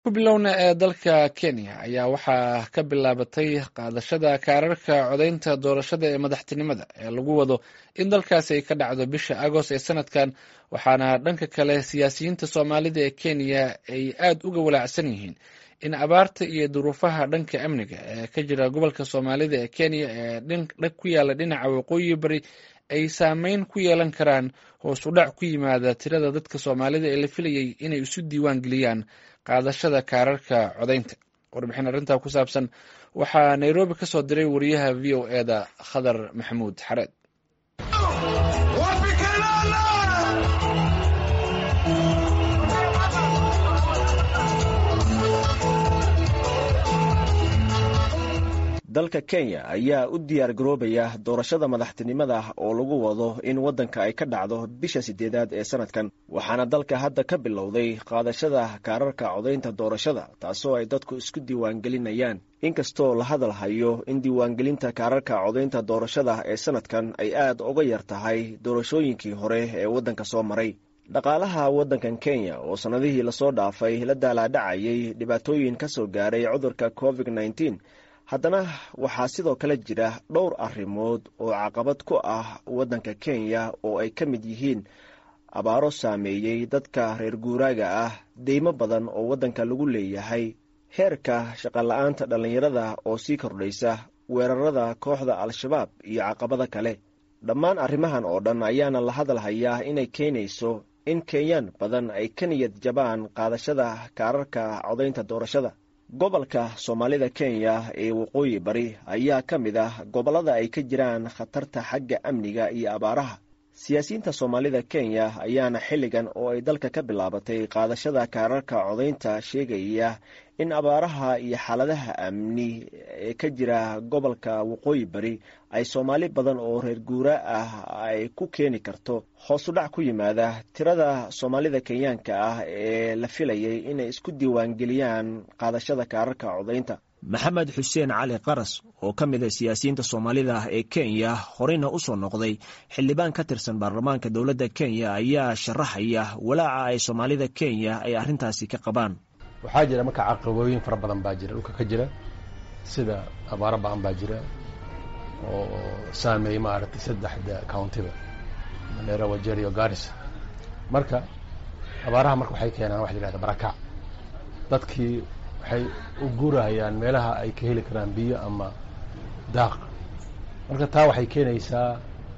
ku bilowna ee dalka kenya ayaa waxaa ka bilaabatay qaadashada kaararka codaynta doorashada ee madaxtinimada ee lagu wado in dalkaasi ay ka dhacdo bisha agost ee sanadkan waxaana dhanka kale siyaasiyiinta soomaalida ee kenya ay aad uga walaacsan yihiin in abaarta iyo duruufaha dhanka amniga ee ka jira gobolka soomaalida ee kenya ee ku yaala dhinaca waqooyi bari ay saameyn ku yeelan karaan hoos u dhac ku yimaada tirada dadka soomaalida ee la filayay inay isu diiwaan geliyaan qaadashada kaararka codaynta warbixin arrintaa ku saabsan waxaa nairobi ka soo diray wariyaha v o e da khadar maxamuud xareed dalka kenya ayaa u diyaar garoobaya doorashada madaxtinimada oo lagu wado in waddanka ay ka dhacdo bisha sideedaad ee sanadkan waxaana dalka hadda ka bilowday qaadashada kaararka codaynta doorashada taasoo ay dadku isku diiwaangelinayaan inkastoo la hadal hayo in diiwaangelinta kaararka codaynta doorashada ee sanadkan ay aad uga yar tahay doorashooyinkii hore ee waddanka soo maray dhaqaalaha waddankan kenya oo sannadihii lasoo dhaafay la daalaadhacayay dhibaatooyin ka soo gaaray cudurka covid nneteen haddana waxaa sidoo kale jira dhowr arrimood oo caqabad ku ah waddanka kenya oo ay ka mid yihiin abaaro saameeyey dadka reer guuraaga ah deymo badan oo waddanka lagu leeyahay heerka shaqola'aanta dhallinyarada oo sii kordhaysa weerarada kooxda al-shabaab iyo caqabada kale dhammaan arrimahan oo dhan ayaana la hadal hayaa inay keenayso in kenyaan badan ay ka niyad jabaan qaadashada kaararka codaynta doorashada gobolka soomaalida kenya ee waqooyi bari ayaa ka mid ah gobollada ay ka jiraan khatarta xagga amniga iyo abaaraha siyaasiyiinta soomaalida kenya ayaana xilligan oo ay dalka ka bilaabatay qaadashada kaararka codaynta sheegaya in abaaraha iyo xaaladaha amni ee ka jira gobolka waqooyi bari ay soomaali badan oo reer guura ah ay ku keeni karto hoos u dhac ku yimaada tirada soomaalida kenyaanka ah ee la filayay inay isku diiwaangeliyaan qaadashada kaararka codaynta maxamed xuseen cali qaras oo ka mid a siyaasiyiinta soomaalida ee kenya horeyna u soo noqday xildhibaan ka tirsan baarlamaanka dowladda kenya ayaa sharaxaya walaaca ay soomaalida kenya ay arrintaasi ka qabaan waxaa jira marka caqabooyin fara badan baa jira dhulka ka jira sida abaaro ba-an baa jira oo saameeyey maaragtay saddexda countiba mandera wajerio garis marka abaaraha marka waxay keenaan waxa la yihahda barakac dadkii waxay u guurahayaan meelaha ay ka heli karaan biyo ama daaq marka taa waxay keenaysaa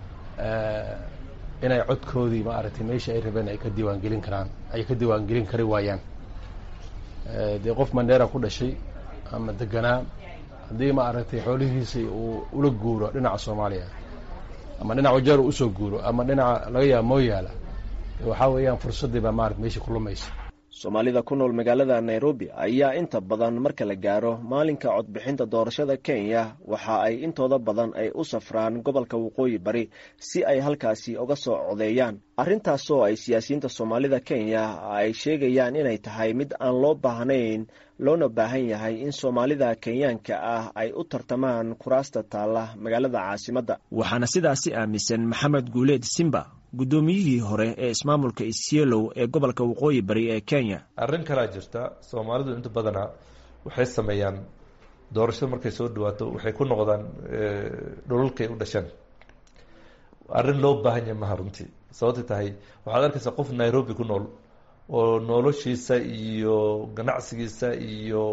inay codkoodii maaragtay meeshii ay rabeen ay ka diiwaangelin karaan ay ka diiwaangelin kari waayaan dee qof mandera ku dhashay ama deganaa haddii maaragtay xoolihiisii uu ula guuro dhinaca soomaaliya ama dhinaca wajeer uu usoo guuro ama dhinaca laga yaaba mooyaala waxaa weeyaan fursaddii baa maarata meeshii ku lumaysa soomaalida ku nool magaalada nairobi ayaa inta badan marka la gaaro maalinka codbixinta doorashada kenya waxa ay intooda badan ay u safraan gobolka waqooyi bari si ay halkaasi uga soo codeeyaan arrintaasoo ay siyaasiyiinta soomaalida kenya ay sheegayaan inay tahay mid aan loo baahnayn loona baahan yahay in soomaalida kenyaanka ah ay u tartamaan kuraasta taalla magaalada caasimadda waxaana sidaasi aaminsan maxamed guuleed simba guddoomiyihii hore ee ismaamulka isyeelow ee gobolka waqooyi bari ee kenya arrin kalaa jirta soomaalidu inta badanaa waxay sameeyaan doorashada markay soo dhawaato waxay ku noqdaan dholalkay u dhasheen arrin loo baahan yahay maha runtii sababtay tahay waxaad arkaysaa qof nairobi ku nool oo noloshiisa iyo ganacsigiisa iyo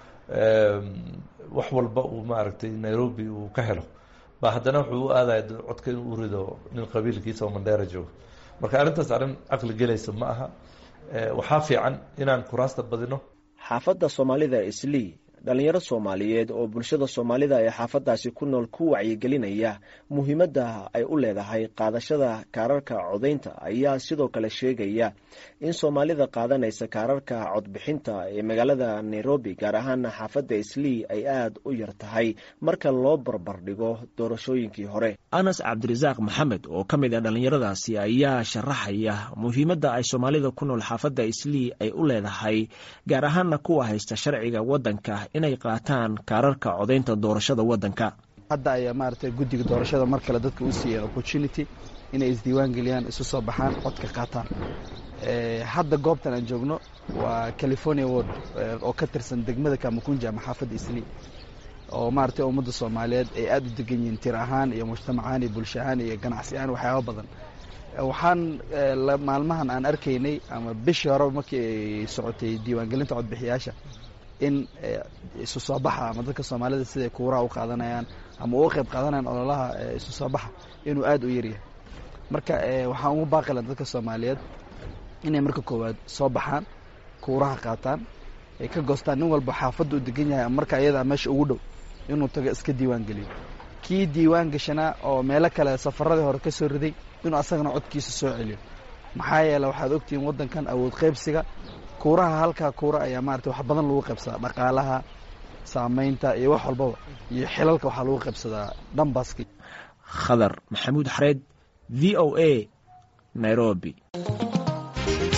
wax walba uu maaragtay nairobi uu ka helo ba haddana wuxuu u aadaya codka in uu rido nin qabiilkiisa oo mandheera joogo marka arrintaas arrin caqli gelaysa ma aha waxaa fiican inaan kuraasta badino xaafadda soomaalida islii dhallinyaro soomaaliyeed oo bulshada soomaalida ee xaafaddaasi ku nool ku wacyigelinaya muhiimadda ay u leedahay qaadashada kaararka codaynta ayaa sidoo kale sheegaya in soomaalida qaadanaysa kaararka codbixinta ee magaalada nairobi gaar ahaana xaafadda islii ay aad u yar tahay marka loo barbardhigo doorashooyinkii hore anas cabdirasaaq maxamed oo ka mid ah dhallinyaradaasi ayaa sharaxaya muhiimadda ay soomaalida ku nool xaafadda islii ay u leedahay gaar ahaana kuwa haysta sharciga waddanka inay qaataan kaararka codaynta doorashada waddanka hadda ayaa maaragtay guddiga doorashada mar kale dadka u siiyeen opportunity inay isdiiwaan geliyaan isu soo baxaan codka qaataan hadda goobtan aan joogno waa california ward oo ka tirsan degmada kamakunja ama xaafadda isli oo maaragtay ummadda soomaaliyeed ay aada u degan yihiin tir ahaan iyo mujtamac ahaan iyo bulsho ahaan iyo ganacsi ahaan waxyaaba badan waxaan maalmahan aan arkaynay ama bishii horeba markii ay socotay diiwaangelinta codbixiyaasha in isu soo baxa ama dadka soomaalida siday kuuraha u qaadanayaan ama uga qayb qaadanayaan ololaha isu soo baxa inuu aada u yaryahay marka waxaan ugu baaqilan dadka soomaaliyeed inay marka koowaad soo baxaan kuuraha qaataan ay ka goostaan nin walba xaafadda u degan yahay ama marka ayadaa meesha ugu dhow inuu tago iska diiwaan geliyo kii diiwaan gashanaa oo meelo kale safaradii hore ka soo riday inuu asagana codkiisa soo celiyo maxaa yeele waxaad ogtihiin waddankan awood qaybsiga kuuraha halkaa kuura ayaa maarata wax badan lagu qaybsadaa dhaqaalaha saamaynta iyo wax walbaba iyo xilalka waxaa lagu qaybsadaa dhambaski khadar maxamuud xareed v o a nairobi